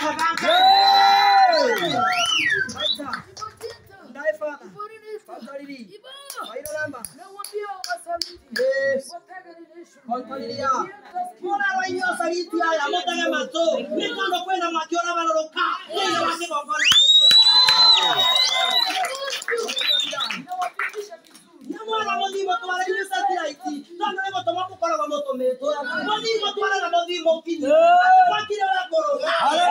mabanka. Waita. Ndaye Father. Fatalili. Wairo namba. Yes. Kontolilia. Mwana wa inyo saliti haya motage mato. Nikondo kwenda makiona baloloka. Ndio wake gongona. Nyamwana modimo twara inyo satellite. Tando lego toma kukora kwa moto meto. Modimo twara na modimo kini. Kwa kile wala koroga.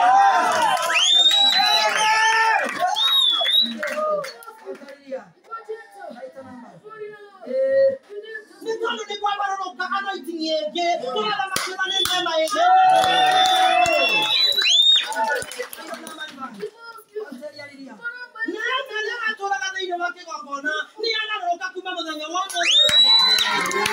Kontolilia. Waita namba. Eh. Nikondo ni kwa baloloka anointing yenge. Twara makiona ni nema yenge. Kontolilia. Nyanza nĩ atũraga thĩinĩ wa kĩgongona nĩ agarũrũka kuma mũthenya wa ũmũthĩ.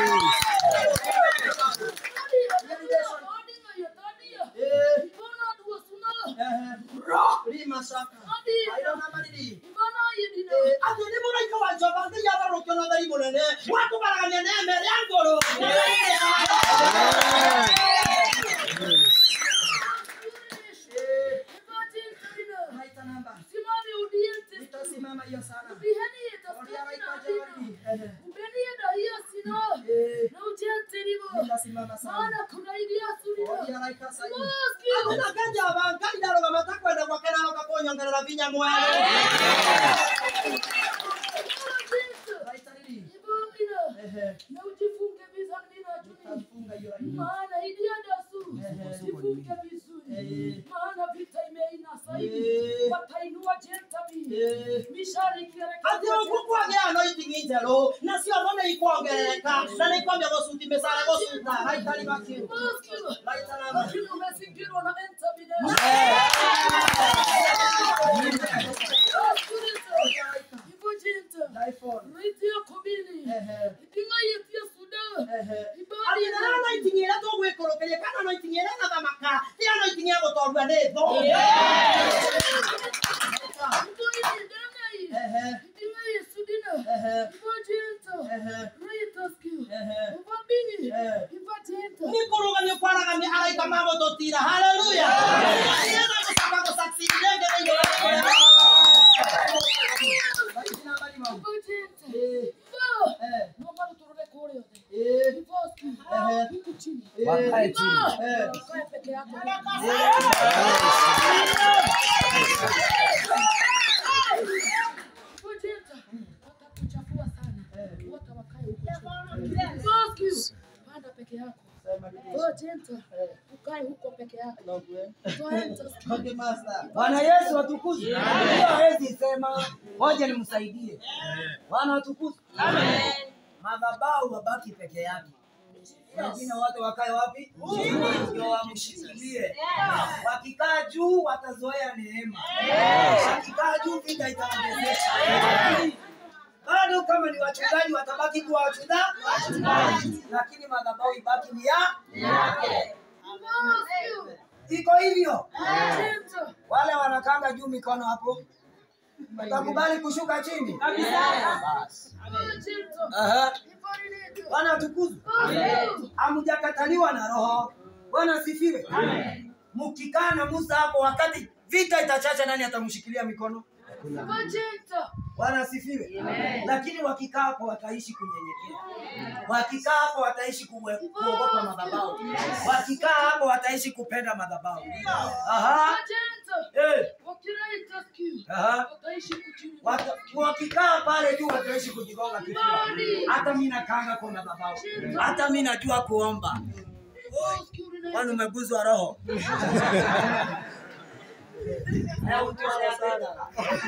Rima shaka. Airona mariri. Atĩ nĩ mũraika wa Jehova Ngai agarũrũkio na thai mũnene wa kũgaragania neema ĩrĩa ngũrũ. Maita namba. Nitasimama hiyo sana. Nitasimama sana. Ndiraraika sahi. Hakuna kaja wa Ngai ndarũgama takwenda gwake na aroka kũnyongerera vinya mwere. Maita riri. Ehe. na ujifunge vizuri na juu Nitafunga hiyo laini. maana ilienda su jifunge vizuri Eh. maana vita imeinasa hivi Eh. watainua jentabi Eh. mishari ati ikielekea ũgũkwagĩa anointing njerũ nacio no nĩ ikwongerereka na nĩ ikwambia gũcuti mĩcara gũcuta raitari makiũ raita namba lakini umezingirwa na entabide hivyo jinta raitia kubili iting'ayetia suda Ati nĩ anointing ĩrĩa tũgwĩkũrũkĩria kana anointing ĩrĩa ĩgathamaka ti anointing ya gũtondua nĩ thũ nĩ kũrũgamio kwaragamia araika ma gũtũtira haleluya nĩgetha gũcoka gũsucceed rĩngĩ thĩinĩ wa kũrĩa Raiti namba ni mau. Eh, eh, eh, Wakae chini. eh. peke yako watakuchafua sana wote wakae huko chini. panda peke yako Oh, Jenta, ukae huko peke yako Toenta, Okay, master. Bwana Yesu atukuzwe. Hiyo hawezi sema, ngoja nimsaidie. Bwana atukuzwe. Madhabahu wabaki peke yake. Wengine wote wakae wapi? Ndio wamshikilie. Wakikaa juu watazoea neema. Wakikaa juu vita itaongezeka. Bado kama ni wachungaji watabaki kuwa wachungaji, lakini madhabahu ibaki ni ya iko hivyo. Jenta, Wale wanakanga juu mikono hapo, utakubali kushuka chini? Basi. Jenta, Aha. Ifarinike. Bwana atukuzwe. Hamujakataliwa na Roho. Bwana asifiwe. Mkikaa na Musa hapo, wakati vita itachacha, nani atamshikilia mikono? Jenta, Bwana asifiwe. Lakini wakikaa hapo wataishi kunyenyekea. Wakikaa hapo wataishi kuwe- kuogopa madhabahu. Wakikaa hapo wataishi kupenda madhabahu. Aha. Jenta, Eh. wakiraita siku, Aha. wataishi kuchini. Wata- Wakikaa pale juu wataishi kujigonga kifua. Hata mimi nakanga kwa madhabahu. Hata mimi najua kuomba. Oh, siku urinai- Kwani umeguzwa roho? Na utuone sana.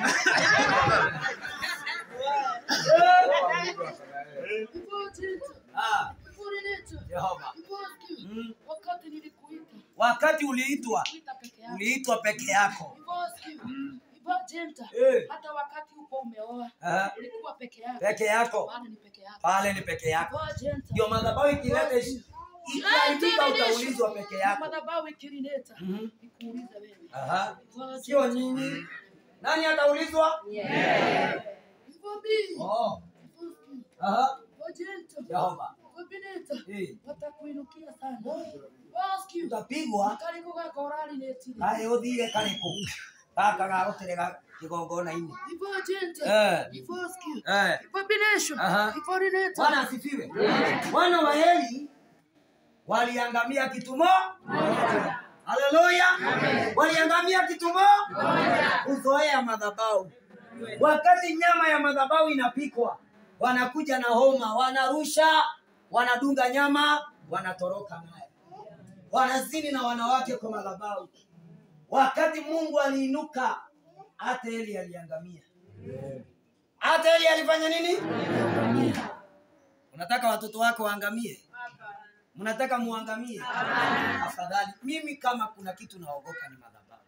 Ivo Jenta, Ah, Ifarinike. Jehova. Ivo siku, Mm. wakati nilikuita, Wakati uliitwa, kuita peke yako. uliitwa peke yako. Ivo siku, Ivo Jenta, Eh. hata wakati uko umeoa, Aha. ulikuwa peke yako. Peke yako. Bado ni peke yako. Pale ni peke yako. Ivo Jenta. Ndio madhabahu ikileta ishi- ikiharibika utaulizwa peke yako. madhabahu ikirineta Mhm. nikuulize wewe Aha. Sio nyinyi. Nani ataulizwa? Ivobi. Oh. Aha. Ojento. Jehova. Kabineta. Eh, Watakuinukia sana. Ask you. utapigwa Kariko gaka ũrarinĩtire. kaĩ ũthire karĩkũ gaka gagũterega kĩgongona-inĩ Before agenda. Eh. Before ask you. Eh, Before bination. Aha. Before rineta. bwana asifiwe wana wa heli waliangamia kitumo haleluya waliangamia kitumo kuzoea madhabau wakati nyama ya madhabau inapikwa wanakuja na homa wanarusha wanadunga nyama wanatoroka naye wanazini na wanawake kwa madhabau wakati mungu aliinuka hata eli aliangamia hata eli alifanya nini unataka watoto wako waangamie mnataka muangamie afadhali mimi kama kuna kitu naogopa ni madhabahu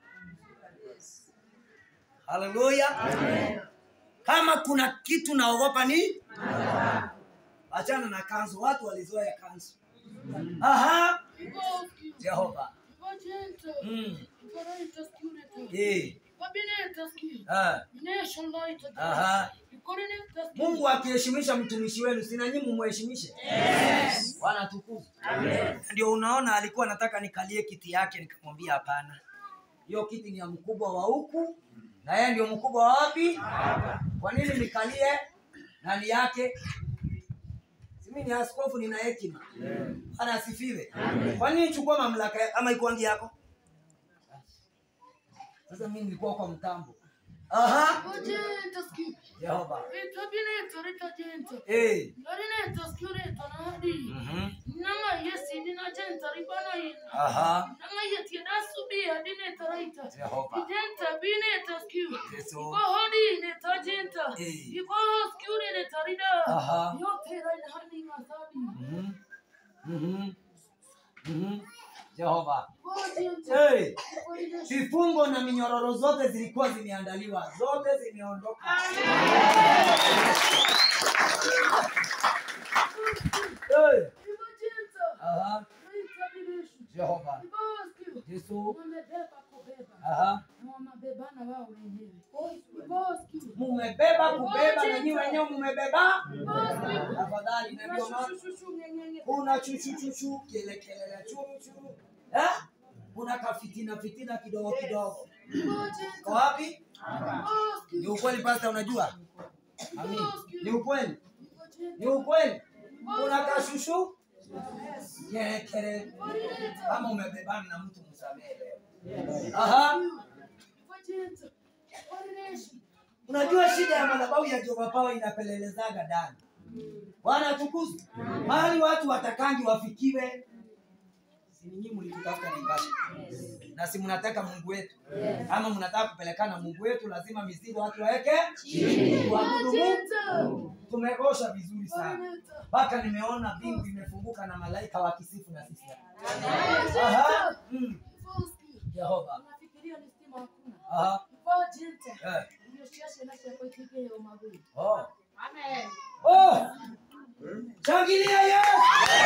haleluya kama kuna kitu naogopa ni achana na kanzu watu walizoea kanzu aha Before ask you. jehova Before agenda. mm. Before rineta security. eh. Kabineta ask you. ah. Bination light. Aha. Before rineta ask you. mungu akiheshimisha mtumishi wenu sina nyinyi mumheshimishe yes. bwana tukufu ndio unaona alikuwa anataka nikalie kiti yake nikamwambia hapana hiyo kiti ni ya mkubwa wa huku na yeye ndio mkubwa wa wapi kwa nini nikalie nani yake simi ni askofu nina hekima bwana asifiwe kwa nini chukua mamlaka ya- ama ikuangi yako sasa mi nilikuwa kwa mtambo aha Before agenda ask you. jehova Kabineta rita agenda. eh. Rineta security na hadi. mhm. Nanga yesi nina agenda ribana ina. aha Nanga yeti nasubia dineta raita. jehova Agenda bineta skew. Yesu. Iko hodi neta agenda. Eh. Iko skew neta rida. Aha. Yote raina hadi ngasabi. Mhm. Mhm. Mhm. Jehova. Before agenda. Hey, Before rineta. vifungo na minyororo zote zilikuwa zimeandaliwa, zote zimeondoka. Hey. Before agenda. Aha. Raita bination. Jehova. Before skew. Yesu. Wamebeba kubeba. Aha. Na wamebebana wao wenyewe. Before skew. Mumebeba kubeba na nyinyi wenyewe mumebeba. Before skew. Afadhali na ndio maana Shushu ngengenge. kuna chuchu chuchu kele kele la chuchu. Eh? Kuna kafitina fitina kidogo kidogo. Before agenda. Kwa wapi? Before skew. Ni ukweli pasta, unajua? Amin. Ni ukweli? Before agenda. Ni ukweli? Kuna kashushu? Kele kele. Before rineta. Kama umebebana na mtu msamehe leo. Aha. Before agenda. Before rination. Unajua shida ya madhabahu ya Jehova Power inapelelezaga ndani. Bwana tukuzwe. Mahali watu watakangi wafikiwe. Si nyinyi mlitutafuta Naivasha. Na si mnataka Mungu wetu. Kama mnataka kupelekana Mungu wetu lazima mizigo watu waweke chini. Waabudu Mungu. Tumekosha vizuri sana. Mpaka nimeona mbingu imefunguka na malaika wakisifu na sisi. Aha. Mm. Jehova. Unafikiria ni stima hakuna. Aha. Before agenda. Eh. Ndio siasa na kwa kike ya magui. Oh. Amen. Oh! Shangilia Yesu!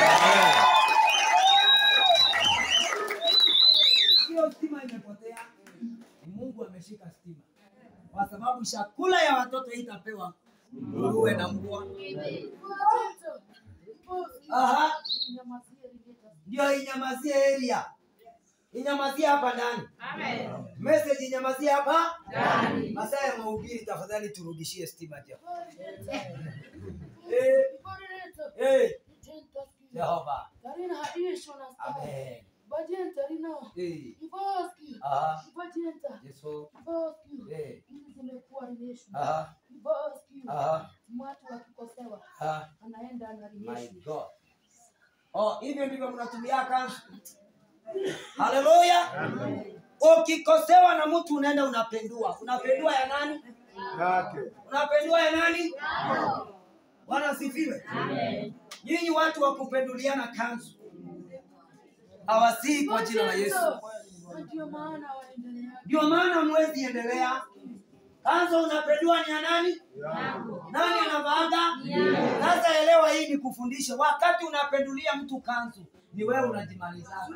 Hiyo stima imepotea. Ni Mungu ameshika stima. Kwa sababu chakula ya watoto itapewa nguruwe na mbwa. Before agenda. Before Aha. nyamazie ringeta. Ndio inyamazie area. Inyamazie hapa ndani. Amen. Message inyamazie hapa ndani. Masaa ya mahubiri tafadhali turudishie stima tena. Before agenda. Eh, Before ringeta. eh, Agenda. Jehova. Tarina hadisho na star. Amen. Bajenta rina. Eh, Before skill. aha. Bajenta. Yesu. Before skill. Eh, Hizi zimekuwa relation. aha. Before skill. Aha. Watu wakikosewa Aha. anaenda na My relation. God. Oh, hivyo ndivyo mnatumia kanzu. Haleluya. Ukikosewa na mtu unaenda unapendua. Unapendua ya nani? Unapendua ya nani? Bwana asifiwe. Nyinyi watu wa kupenduliana kanzu hawasii kwa jina la Yesu. Na Ndio maana waendelea. Ndio maana mwezi endelea. Kanzu unapendua ni ya nani? Nani anavaaga? Sasa elewa, hii ni kufundisha. Wakati unapendulia mtu kanzu, ni wewe unajimaliza.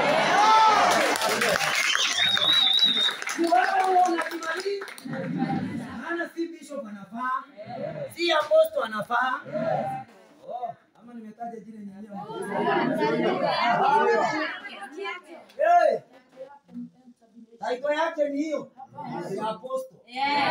Ni wewe unajimaliza. Maana si bishop anafaa, si apostle anafaa. Oh, ama nimetaja jina Taito yake ni hiyo. Ni apostle.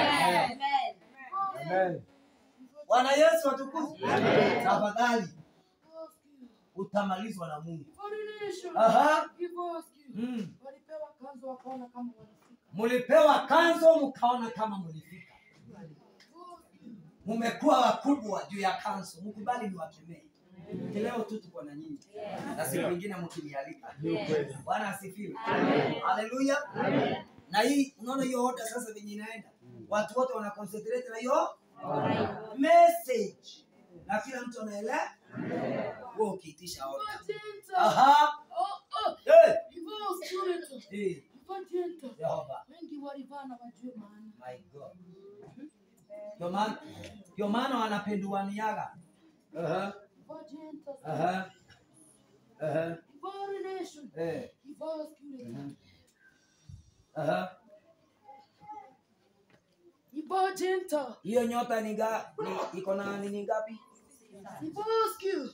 Amen. Bwana Yesu atukuzwe. Tafadhali utamalizwa na Mungu. Aha. Mm. Walipewa kanzu wakaona kama walifika. Mulipewa kanzo mkaona kama mulifika. Mumekuwa wakubwa juu ya kanzo, mkubali niwakemee. Leo tu tuko na nyinyi na siku nyingine mkinialika. Bwana asifiwe. Haleluya. Na hii unaona hiyo oda sasa venye inaenda, watu wote wana concentrate na hiyo message, na kila mtu anaelewa. Wewe ukiitisha oda, aha, Oh, oh, eh, hivyo student, eh, hivyo jenta. Jehova. Wengi walivaa na wajue maana. My God. Ndio maana ndio maana wanapenduaniaga. Aha. Hivyo jenta. Aha. Aha. Hivyo relation. Eh. Hivyo student. Aha. Hivyo jenta. Hiyo nyota ni ga, ni iko na nini ngapi? Hivyo skill.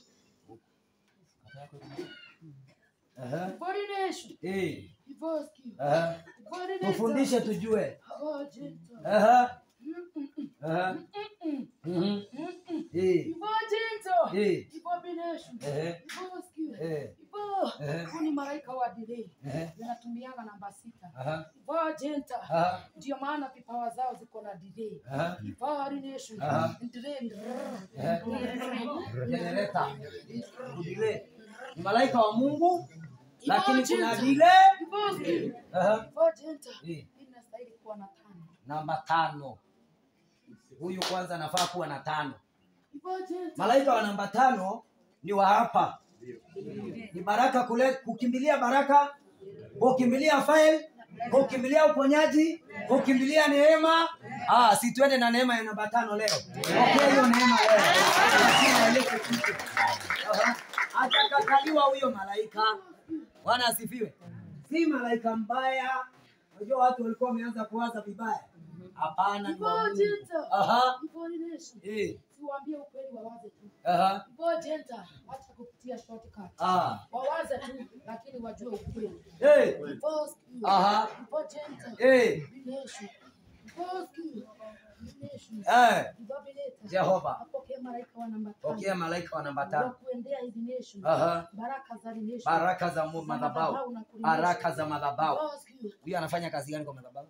Aha. Hivyo relation. Eh. Hivyo skill. Aha. Hivyo relation. Tufundishe tujue. Hivyo jenta. Aha. Mm, mm, mm. Aha. Mm, mm. Mhm. Mm, mm. Eh. Hivyo jenta. Eh. Hivyo relation. Eh. Hivyo skill. Eh. Hivyo. Eh. Huu ni malaika wa delay. Eh. Wanatumiaga namba sita. Aha. Hivyo jenta. Aha. ndio maana vipawa zao ziko na delay. Aha. Power nation. Aha. Delay. Eh. Generator. Udile. Ni malaika wa Mungu lakini kuna dile. Aha. Eh. Inastahili kuwa na tano. Namba tano. Huyu kwanza anafaa kuwa na tano. Ipojenta. Malaika wa namba tano ni wa hapa, ni baraka kule, kukimbilia baraka, kukimbilia fail, kukimbilia uponyaji, kukimbilia neema. Ah, si tuende na neema ya namba tano leo. Pokea hiyo neema leo. Lazima walete kitu. Aha. Hajakataliwa huyo malaika. Bwana asifiwe. Si malaika mbaya. Unajua watu walikuwa wameanza kuwaza vibaya. Hapana, ni wa Mungu. Ipojenta. Aha. Ipojenta. Eh. Siwaambie ukweli wawaze tu. Aha. Ipojenta. Wacha kupitia shortcut. Ah. Wawaze tu lakini wajue ukweli. Eh. Ipojenta. Aha. Ipojenta. Eh. Nation. Ipojenta. Nation. Eh. Ibabileta. Jehova. Apokee malaika wa namba tano. Pokea malaika wa namba wa tano. kuendea hizi nation. Aha. Baraka za nation. Baraka za mu- madhabahu. Baraka za madhabahu. Bosque. Huyu anafanya kazi gani kwa madhabahu?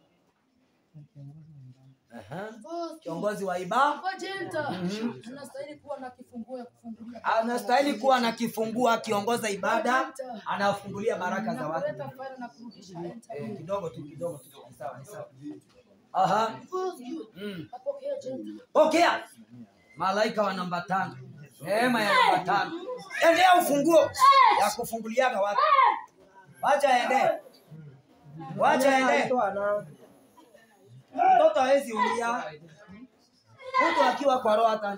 Aha. Bosque. Kiongozi wa ibada Bojenta. Mhm. Anastahili kuwa na kifunguo ya kufungulia. anastahili kuwa na kifungua akiongoza ibada, anafungulia baraka za na watu. kuleta fire na kurudisha enter. Eh, kidogo tu kidogo tu. Ni sawa, ni sawa. Aha. Bosque. Mm. Apokee jenta. Pokea malaika wa namba tano, neema ya namba tano. Endea ufunguo ya kufunguliaga watu. Wacha ende, wacha ende. Mtoto hawezi umia, mtu akiwa kwa roho hata.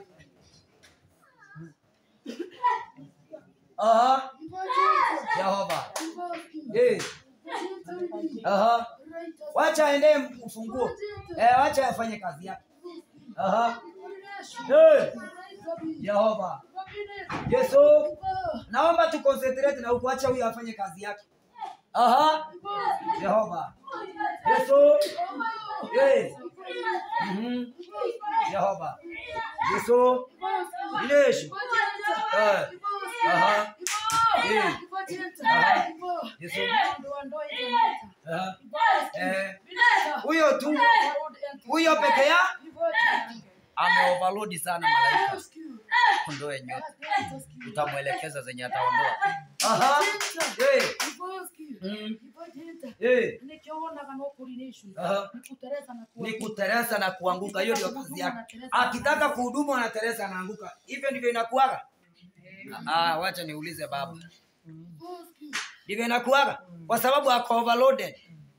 Aha, Bojenta. Yehova. Bosque. Eh, aha. Wacha ende ufunguo. Eh, wacha afanye kazi yake. Aha. Eh, Yehova. Yesu. Naomba tu concentrate na ukuacha huyu afanye kazi yake. Aha. Yehova. Yesu. Eh. Mhm. Yehova. Yesu. Yesu. Eh. Aha. Eh. Aha. Yesu. Aha. Eh. Huyo tu. Huyo peke yake ameoverload sana malaika. Ondoe nyota. Utamwelekeza zenye ataondoa. Aha. Eh. Mm. Eh. Aha. Ni kuteresa na kuanguka, hiyo ndio kazi yake. Akitaka kuhudumu anateresa anaanguka. Hivyo ndivyo inakuwaga. Ah, wacha niulize baba. Ndivyo inakuwaga kwa sababu ako overloaded.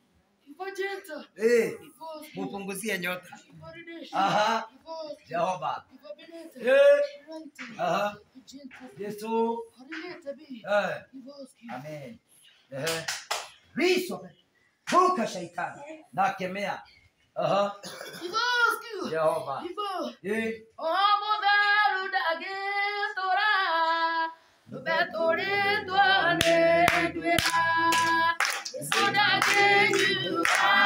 Eh, mupunguzie nyota. Aha. Jehova. Eh. Aha. Yesu. Eh. Amen. Eh. Riso. Vuka shaitani. Nakemea. Aha. Jehova. Eh. Thank you.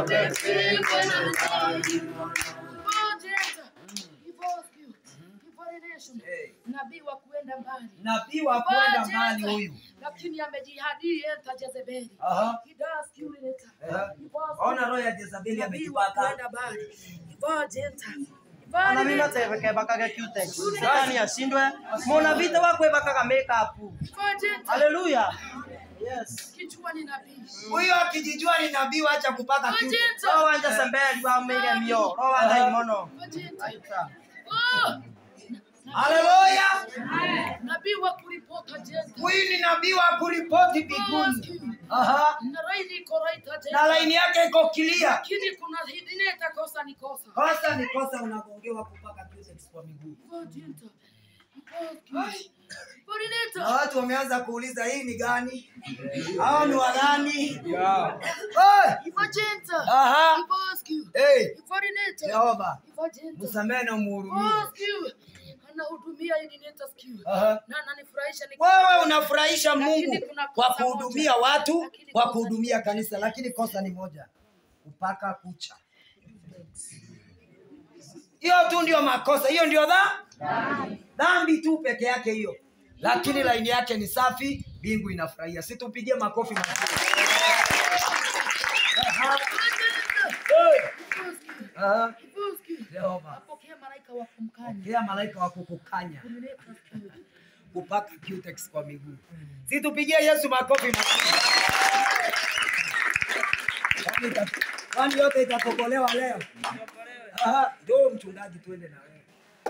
Eh, nabii wa kuenda mbali nabii wa kwenda mbali huyu lakini amejihadi enta Jezebeli. Aha. He does kill it. Eh, He was ona roho ya Jezabeli nabii wa amejipaka kuenda mbali. He was enta. He Ana was mimi enta. nataka bakaga cutex. Shetani ashindwe. Mona vita wakwe bakaga makeup. He was enta. Haleluya. Yes. Kichwani nabii. huyu akijijua ni nabii wacha kupaka He was kitu enta. Roho wanja sembeli wa mege mio. Roho wanja imono. He was enta. Oh! haleluya Nabii wa kuripota jenta. huyu ni nabii wa kuripoti mbinguni Aha. Na raini iko right na jenta. laini yake iko kilia Lakini kuna hidine itakosa ni kosa. kosa ni kosa unagongewa kupaka cutex kwa miguu He was enta. He was enta. He was na enta. watu wameanza kuuliza hii ni gani hao ni wagani Oi! He was enta. Aha. He was enta. Hey, He was enta. Jehova He was enta. msamehe na umhurumie Skill. Anahudumia ili neta skill. Aha. Na ananifurahisha ni wewe unafurahisha Lakini mungu kuna kwa kosa kuhudumia moja. watu Lakini kwa kosa kuhudumia kanisa lakini kosa ni moja kupaka kucha hiyo tu ndio makosa hiyo ndio dha dhambi tu peke yake hiyo lakini laini yake ni safi mbingu inafurahia situpigie makofi mazuri Aha. Hey. Aha. Jehova Apokea malaika wa kumkanya. kila malaika wa kukukanya Kunileta skill. kupaka cutex kwa miguu. Si tupigie Yesu makofi mazuri. Kwani ita- Kwani yote itatokolewa leo? Aha, ndio mchungaji tuende na wewe.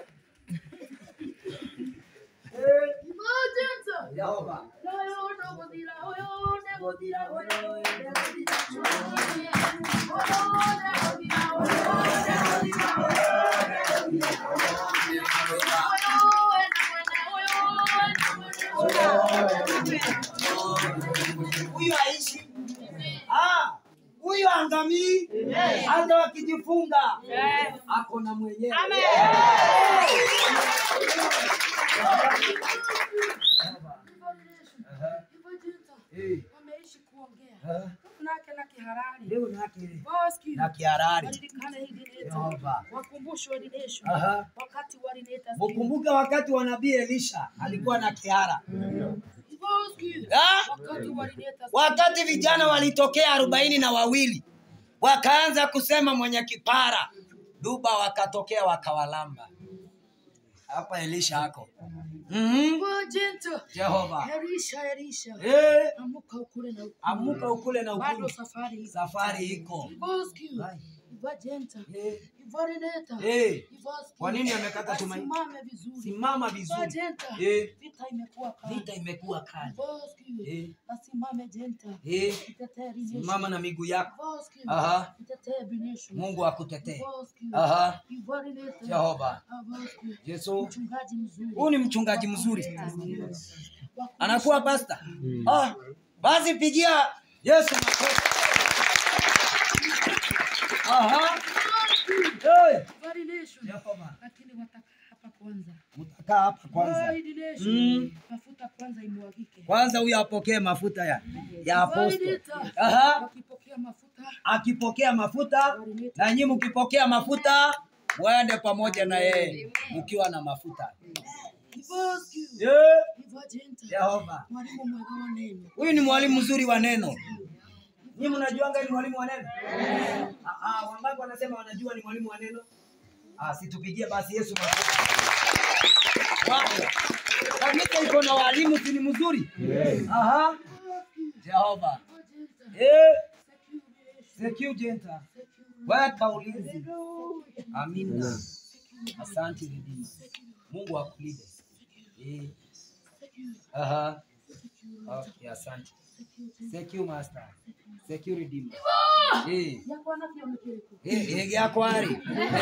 Eh, Emergency. Jehova. Oyo, nobodira, oyo, nebodira, oyo, nebodira, oyo, nebodira, oyo, Huyu aishi. Ah, huyu angamii. Hata wakijifunga. Ako na mwenyewe. Eh, Wameishi kuongea. ah, Nake na kiharari. Leo nake Boski. na kiharari. Wajulikane hivi neta. Jehova. Wakumbushwe dination. Aha. Wakati walineta Ukumbuke wakati wa nabii Elisha alikuwa na kiara. Boski. Ah? Wakati walineta Wakati vijana walitokea arobaini na wawili wakaanza kusema mwenye kipara, duba wakatokea wakawalamba. Hapa Elisha ako. Mhm. Wajenta. Jehova. Elisha, Elisha. Eh, Amuka ukule na ukule. amuka ukule na Bado ukule. safari iko. Safari iko. Boski. Hai. Wajenta. Eh, Ivarineta. eh, Ivoski. Kwa nini amekata tumaini? Asimame vizuri. simama vizuri. Wajenta. Eh, Vita imekuwa kali. vita imekuwa kali. Boski. Eh, Asimame jenta. eh, Itetee dination. simama na miguu yako. Boski. Aha. Itetee bination. Mungu akutetee. Boski. Aha. Ivarineta. Jehova. Ah, Boski. Yesu. Mchungaji mzuri. Huyu ni mchungaji mzuri. Wakumbushe- anakuwa pasta ah, basi pigia yesu makofi Aha. Hey. Ivarination. Jehova, Lakini wataka hapa kwanza. mtakaa hapa kwanza Ivarination. Mm. Mafuta kwanza imwagike. kwanza huyo apokee mafuta ya, ya aposto Ivarineta. Aha. Wakipokea mafuta. akipokea mafuta na nyinyi mkipokea mafuta mwende pamoja na yeye mkiwa na mafuta Boski. Yeah. Ivajenta. Jehova Mwalimu mwega wa neno. huyu ni mwalimu mzuri wa neno Nyinyi mnajuanga ni mwalimu wa neno? Ah, ah, wangapi wanasema wanajua ni mwalimu wa neno? Ah, situpigie basi Yesu makofi. Wao. Kanisa iko na walimu si ni mzuri? Aha. Jehova. Eh, secure jenta. Weka ulinzi. Amina. Asante Redeemer. Mungu akulinde. Eh. Aha. Okay, asante. Secure master. Secure Redeemer. Eh. Eh, ege yako ari.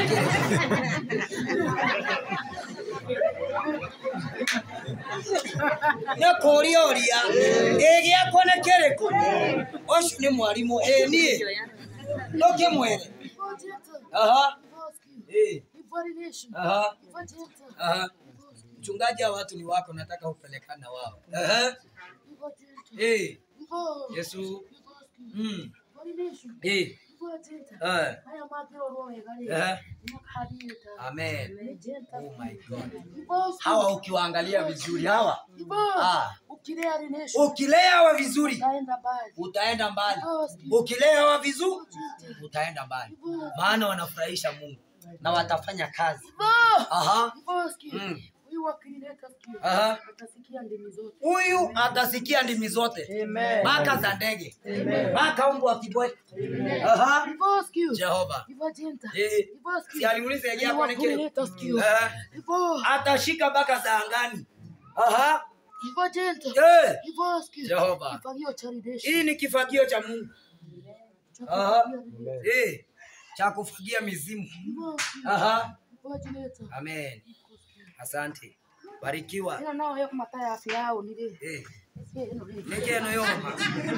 Nĩkũria ũria ĩ gĩakwa nĩ kĩrĩkũ ũcio nĩ mwarimũ ĩ niĩ ndũkĩmwĩre aha ĩ aha aha mchungaji hawa watu ni wako nataka upelekana wao aha ĩ Yesu mm ĩ Jenta. Eh. Haya magirorwo wega rĩ. Eh. Nĩmakarĩte. Amen. Nĩ Jenta. Oh my God. Ivo Hawa ukiwaangalia vizuri hawa, Ivo. Ah. Ukilea rination. ukilea hawa vizuri Utaenda mbali. utaenda mbali. Ivo skill. Ukilea hawa vizuri utaenda mbali, maana wanafurahisha Mungu na watafanya kazi. Ivo. Aha. Ivo skill. Mm. Huyu akilileta skill. Aha. Atasikia ndimi zote. Huyu atasikia ndimi zote, mpaka za ndege, mpaka mbwa akibweka. Aha. Ivo skill. Jehova Ivo Jenta. Eh. Ivo skill. si aliuliza yeye hapo ni kile Akilileta skill. Eh. Ivo. atashika mpaka za angani. Aha. Ivo Jenta. Eh. Ivo skill. Jehova. Kifagio cha rination. Hii ni kifagio cha Mungu Cha Aha. kufagia rination. eh, cha kufagia mizimu. Ivo skill. Aha. Ivo Jenta. Amen. Asante. Barikiwa. ĩno no yo mataya ya yao nĩ rĩ Eh, ĩno rĩ nĩkĩ ĩno yoma?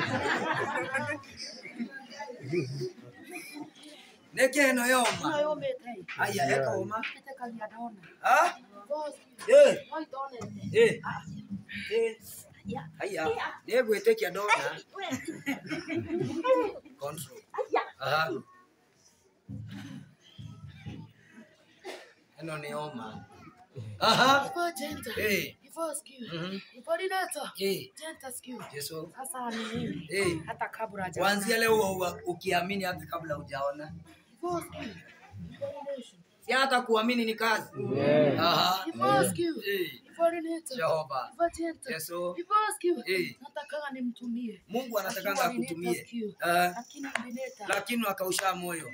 Nĩkĩ ĩno no yoma? yũmĩte Aya, eka ũma. ĩtĩkagia ndona Ah? Boss, Eh, no itonete eh. Eh. Aya, nĩngwĩtĩkia ndona. Control. Aha. Ĩno nĩ yoma. Aha. Ivo Jenta. Eh. Ivo skill. Mhm. Ivo Lineta. Eh. Jenta skill. Yesu. Sasa ni nini? Eh. Hata kabla haja. Kuanzia leo uwa- ukiamini hata kabla hujaona. Ivo skill. Ivo Lination. Si hata kuamini ni kazi. Aha. Ivo skill. Eh. Ivo Lineta. Jehova. Ivo Jenta. Yesu. Ivo skill. Eh. Nataka nimtumie. Mungu anatakanga Akiwa Lineta akutumie. skill. Eh, Lakini Lineta. lakini wakausha moyo.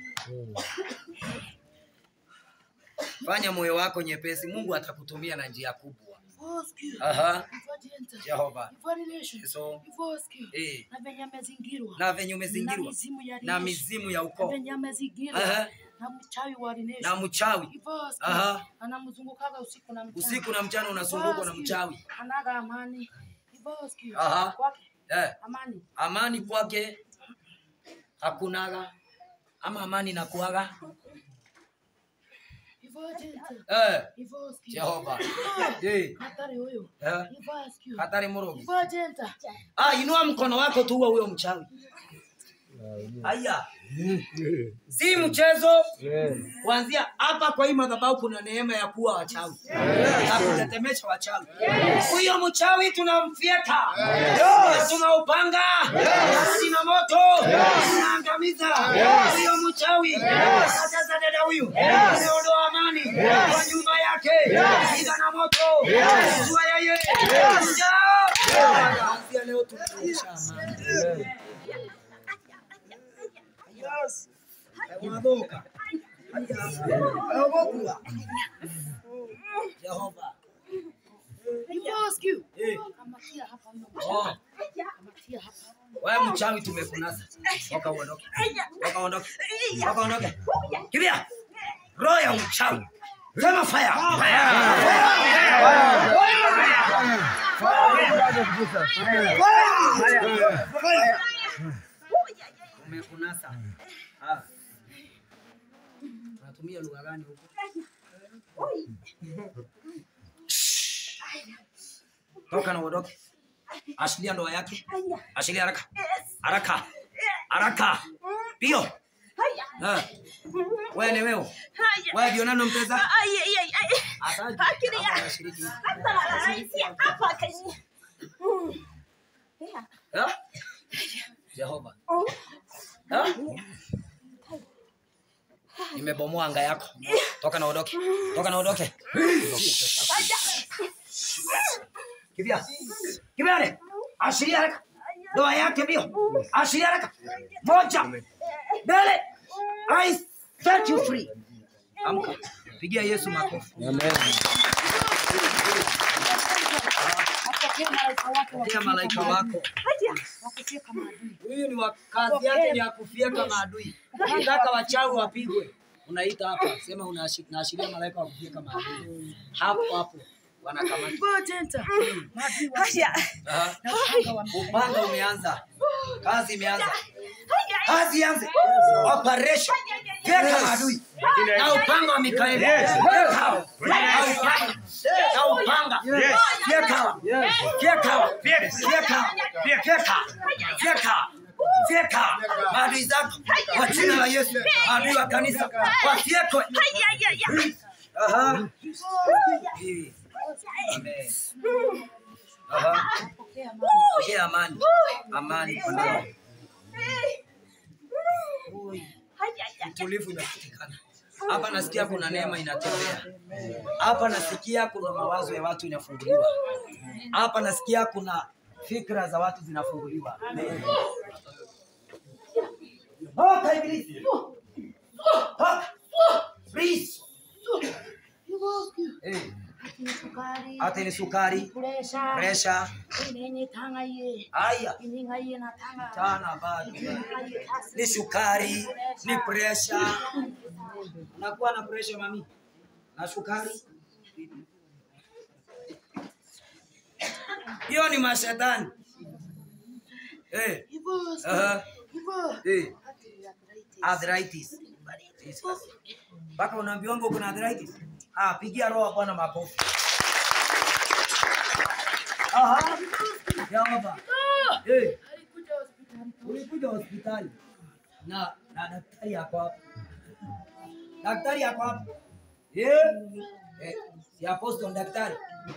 Fanya moyo wako nyepesi, Mungu atakutumia na njia kubwa. Ivo skill. Aha. Ivo Jenta. Jehova. Ivo Lination. Yesu. Ivo skill. Eh. Na venye amezingirwa. Na venye na umezingirwa mizimu ya na Lination. mizimu ya Na ukoo venye amezingirwa Aha. na mchawi wa na Lination. mchawi. Ivo skill. Aha. Anamzungukaga usiku na mchana. Usiku na mchana unazungukwa na Ivo skill. mchawi. Anaga amani. Ivo skill. Aha. Kwake Eh, amani. amani kwake hakunaga ama amani nakuaga. Ivo Jenta. Eh, Ivo skill. Jehova. Ah, Eh, Hatari huyo. eh, Ivo skill. hatari murogi. Ivo Jenta. Ah, inua mkono wako tuue huyo mchawi. Aya. Si mchezo. Kuanzia hapa kwa hii madhabahu kuna neema ya kuwa wachawi. Na kutetemesha wachawi. Huyo mchawi tunamfyeka. Na Tunaupanga. Sina moto. Tunaangamiza. Huyo mchawi. Sasa dada huyu. Anaondoa amani kwa nyumba yake. Piga na moto. Zua yeye. Njoo. Kuanzia leo tunarudisha amani. Mwaboka. Mwaboka. Jehova. Ivo skill. Eh. Kamatia hapa huyo Oh, mchawi. Kamatia hapa. wewe mchawi tumekunasa. Toka uondoke. Toka uondoke. Toka uondoke. Kimbia. Roho ya mchawi. Sema fire. Fire. Tumekunasa. Ah. Unatumia lugha gani huko? Toka na uondoke. Ashilia ndoa yake. Ashilia haraka. Haraka. Haraka. Pio. Eh. Wewe ni wewe. Wewe ndio nani mteza? Asante. Hapa anashiriki. Eh? Jehova. Eh? Nimebomoa anga yako. Toka na uondoke. Toka na uondoke. Kimbia. Kimbia le. Ashiria haraka. Ndoa yake mbio. Ashiria haraka. Moja. Mbele. I set you free. Amka. Pigia Yesu makofi. Apokee malaika wake wa Pia malaika wako. wakufyeka maadui. Huyu ni wa kazi yake ni ya kufyeka maadui. Ukitaka wachawi wapigwe, unaita hapa, sema unashi- naashiria malaika wa kufyeka maadui. Hapo hapo wanakamata. Ivo Jenta. Maadui wa Aha. na upanga wa Upanga umeanza, kazi imeanza, kazi ianze, operation fyeka maadui na upanga wa Mikaeli, fyeka hao. na upanga na upanga fyeka hao. fyeka hao. fyeka hao. fyeka fyeka fyeka maadui zako kwa jina la Yesu, maadui wa kanisa wafyekwe. Aha. Eh. Amen. Aha. Pokea amani. Pokea amani, amani kwa ndani. Utulivu unapatikana hapa. Nasikia kuna neema inatembea hapa. Nasikia kuna mawazo ya watu inafunguliwa hapa. Nasikia kuna fikra za watu zinafunguliwa. Toka ibilisi, toka Please. Eh, Ati sukari. hata ni sukari, Presha. presha, Inenye tanga ye. haya Ininga ye na tanga. tana bado Ininga ye kasi. ni sukari, ni presha. Unakuwa na presha mami na sukari, hiyo ni mashetani eh. Hivyo. Aha. Hivyo. Eh. Ati arthritis. arthritis. Mpaka unaambiwa uko na arthritis. Ah, pigia roho Bwana makofi. Aha. Yehova. Eh, Alikuja hospitali. ulikuja hospitali na na daktari yako hapo. Daktari yako hapo. Eh? Eh, si apostle daktari.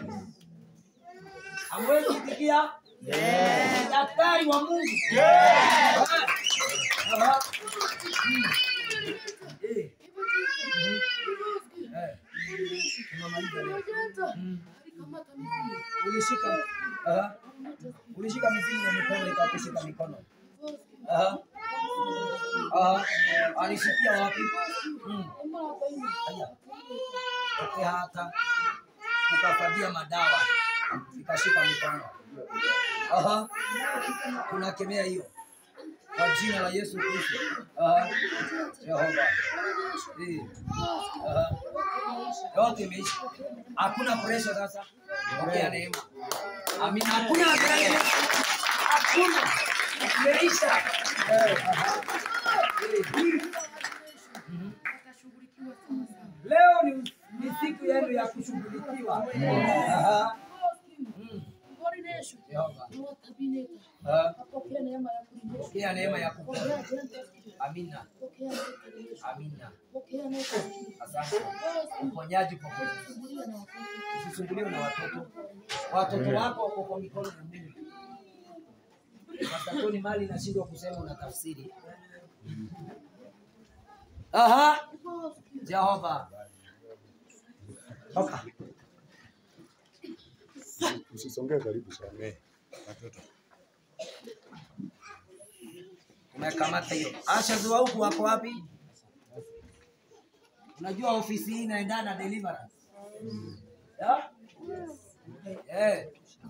Amwezi kusikia? Yeah. Daktari wa Mungu. Yeah. Aha. Mm. Eh. Eh. Tunamaliza leo. Mm. Alikamata mzigo. Ulishika aha. Ulishika mizimu na mikono ikakushika mikono. Aha. Aha. Alishikia wapi? Mm. Aya. Toke hata ukafagia madawa ikashika mikono. Aha. Tunakemea hiyo kwa jina la Yesu Kristo. Aha. Jehova. Eh. Aha. Yote imeisha. Hakuna pressure sasa. Pokea neema. Amina. Hakuna pressure. Hakuna. Imeisha. Eh, aha. Eh. Akashughulikiwa sawa sawa. Leo ni, ni siku yenu ya kushughulikiwa. Aha. Mm. Coordination. Jehova. Lord Tabineta. Aha. Apokea neema ya coordination. Pokea neema ya kupona. Pokea gentle spirit. Amina. Pokea coordination. Amina. Pokea neema. Asante. Uponyaji popote. Kusumbuliwa na watoto. Usisumbuliwe na watoto. Watoto wako wako kwa mikono ya Mungu. Pastor Tony mali nashindwa kusema una tafsiri. Aha. Jehova. Toka. Usisongee karibu sana. Watoto. Umekamata hiyo. Asha zua huku wako wapi? Unajua ofisi hii inaendana na deliverance. Ya? Eh.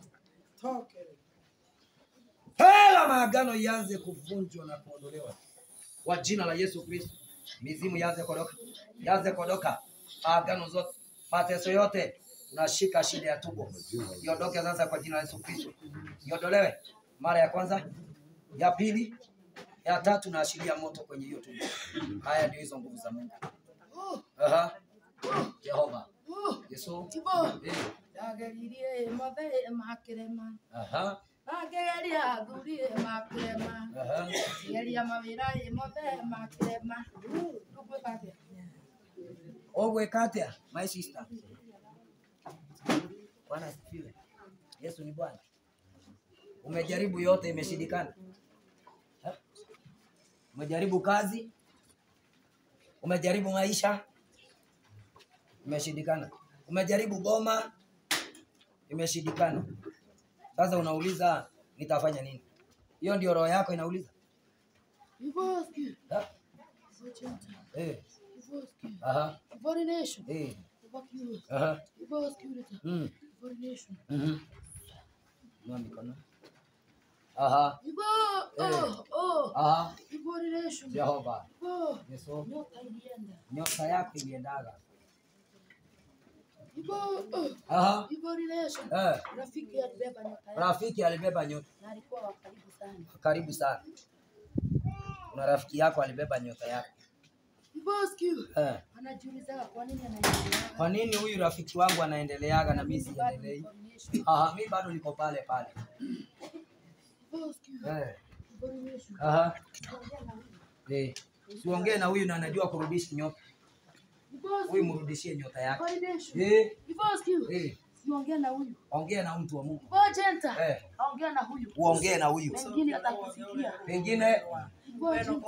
Hela maagano ianze kuvunjwa na kuondolewa kwa jina la Yesu Kristo. Mizimu ianze kuondoka, ianze kuondoka, maagano zote, mateso yote, unashika shida ya tumbo iondoke sasa kwa jina la Yesu Kristo, iondolewe mara ya kwanza, ya pili, ya tatu, naashiria moto kwenye hiyo tumbo. Haya ndio hizo nguvu za Mungu. Aha. Jehova. Yesu. Eh. Ndageririe mothe makĩrema Aha. angĩgeria thurie makĩrema Aha. geria mawĩra mothe makĩrema ngwĩka atĩa Ogweka atia my sister? Bwana asifiwe. Yesu ni Bwana. Umejaribu yote imeshindikana. Ha? Umejaribu kazi, umejaribu maisha, imeshindikana. Umejaribu boma, imeshindikana. Sasa unauliza nitafanya nini? Hiyo ndio roho yako inauliza. Ivoski, Ha? Ivochenta, Eh, Ivoski, aha, Ivorination, eh, Ivokius, aha, Ivoski Ureta, mm, Ivorination, mhm. Inua mikono. Aha, Ivo, oh, oh, aha, Ivorination, Jehova. Ivo, Yesu, nyota ilienda, nyota yako iliendaga. Ivo, oh, Aha, Ivorination, eh, rafiki alibeba nyota yake rafiki alibeba nyota. na alikuwa wa karibu sana. Karibu sana. Kuna rafiki yako alibeba nyota yako. Ivoski, Eh, anajiulizaga kwa nini anaendelea. kwa nini huyu rafiki wangu anaendeleaga na mimi siendelei? Aha, mimi bado niko pale pale. Ivoski, Eh, Aha. Eh. Siongee na huyu na anajua kurudisha nyota. Huyu mrudishie nyota yake. Eh. Eh. Siongea na huyu. Ongea na mtu wa Mungu. Ngojenta. Eh. Ongea na huyu. Uongee na huyu. Wengine atakusikia. Pengine Ngojenta.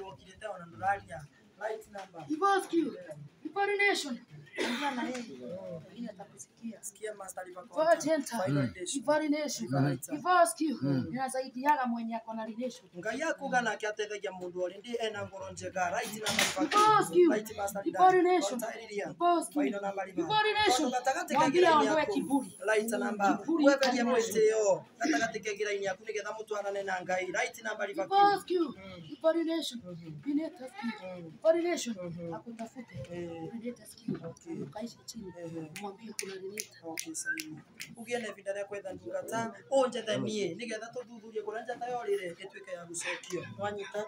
Ivoskiu. Ivori Nation. Ongea na yeye. Wengine atakusikia. Ngojenta. Ivori Nation. Ivoskiu. Ninasaidiaga mwenye ako na relation. ngai akuga nake ateithagia mundu ori ndi ena ngoro njega right na Ivoskiu. Ivori Nation. Ivoskiu. Faino na mariba. Ivori Nation. Tondu gatagatĩ ka Mwambie gĩraini aondoe yaku, kiburi. right namba Kiburi weherie ikanyaga. mwĩtĩo gatagatĩ ka gĩraini yaku nĩgetha mũtwarane na ngai right namba riba Ivoskiu. Ivori Nation. Bineta skiu. Ivori Nation. Akutafute. Bineta skiu. Ukaishi chini. Mwambie kuna relate. ugie na ihinda rĩa kwetha ndungata ũnjethanie nĩgetha tũthuthurie kũrĩa njata yorĩre ĩtuĩke ya gũcokio wanyita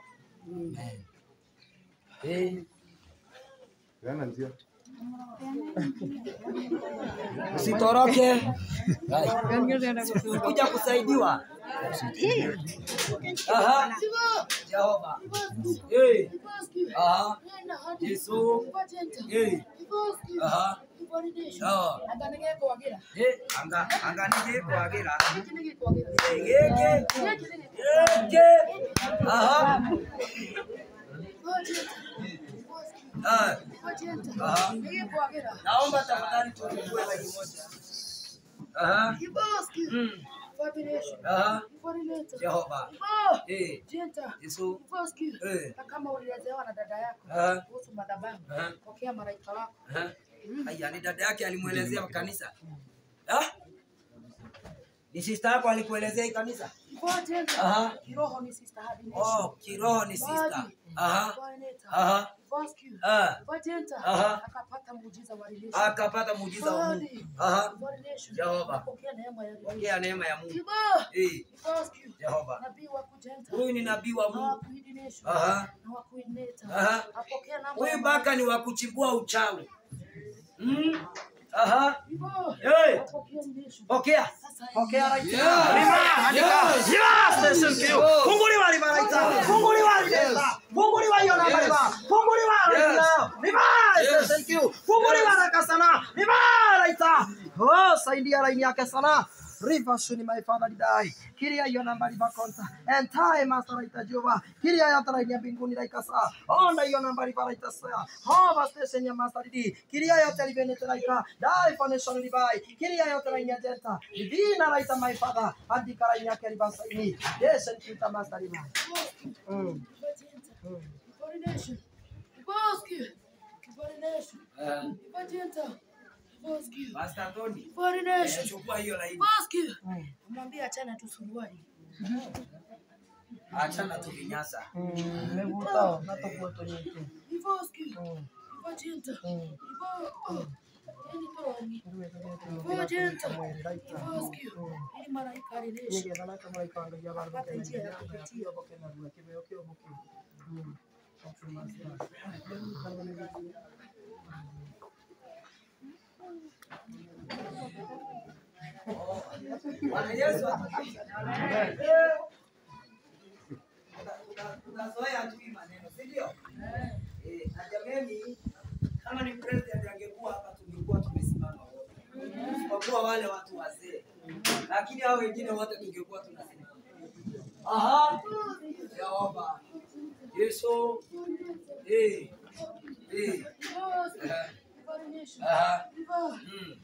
eh Peana njia. usitoroke. Kuja kusaidiwa. Aha. Jehova. Eh. Aha. Yesu. Eh. Aha. Sawa. Eh, anga anga nije kwagira. Gege. Gege. Aha. Ah. Aha. Naomba tafadhali tuchukue laki moja. Aha. Mm. Aha. Jehova. Eh. Yesu. Eh. Na kama ulilezewa na dada yako Aha. kuhusu madhabahu, Aha. pokea malaika wako. Aha. Aya, ni dada yake alimwelezea kanisa. Ah? Ni sister yako alikuelezea hii kanisa? Ngojenta. Aha. Kiroho ni sister hadi nation. Oh, kiroho ni sister. Body. Aha. Ngojenta. Aha. Vascu. Ah. Ngojenta. Aha. Akapata muujiza wa relation. Akapata muujiza wa Mungu. Body. Aha. Body nation. Jehova. Apokea neema ya relation. Pokea neema ya Mungu. Kiba. Eh, Vascu. Jehova. Nabii wa kujenta. Huyu ni nabii wa Na Mungu. wa kuhidi nation. Aha. Na wa kuineta. Aha. Apokea namba Huyu ya baka ni wa kuchimbua uchawi. Mm. Aha. Kiba. Hey. Apokea nation. Pokea. pokea right Rima, andika. Yes, station kill. Funguliwa riba right Funguliwa riba. Funguliwa hiyo namba riba. Funguliwa right now. Riba station kill. Funguliwa haraka sana. Riba right. Oh, saidia line yake sana. River shuni my father didai. Kiria hiyo namba riba konta. And time master right Jehova. Kiria ya tara ya mbinguni right saa. Onda hiyo namba riba right saa. Hova station ya master didi. Kiria ya televene right. Dai foundation ribai. Kiria ya tara ya jenta. Divina right my father. Andika line yake riba saini. Yes, and kita master riba. Mm. Ngojenta. Body nation. Vascu. Body nation. Eh, Ngojenta. Vascu. Pastor Tony. Body eh, nation. Chukua hiyo laini. Vascu. Mwambie achana tu suruali. Achana tu vinyasa. Mevuta na tokuoto nyingi. Vascu. Ngojenta. Ngojenta. Vascu. Ili malaika relation. Pata njia ya kupitia. Bwana Yesu asifiwe. Una- Unazoea tu hii maneno, si ndio? Eh, na jameni, kama ni president angekuwa hapa tungekuwa tumesimama wote. Isipokuwa wale watu wazee. Lakini hao wengine wote tungekuwa tunasimama. Aha. Jehova. Yesu. Eh. Eh. Vascu. Body nation. Aha. Viva. Mm.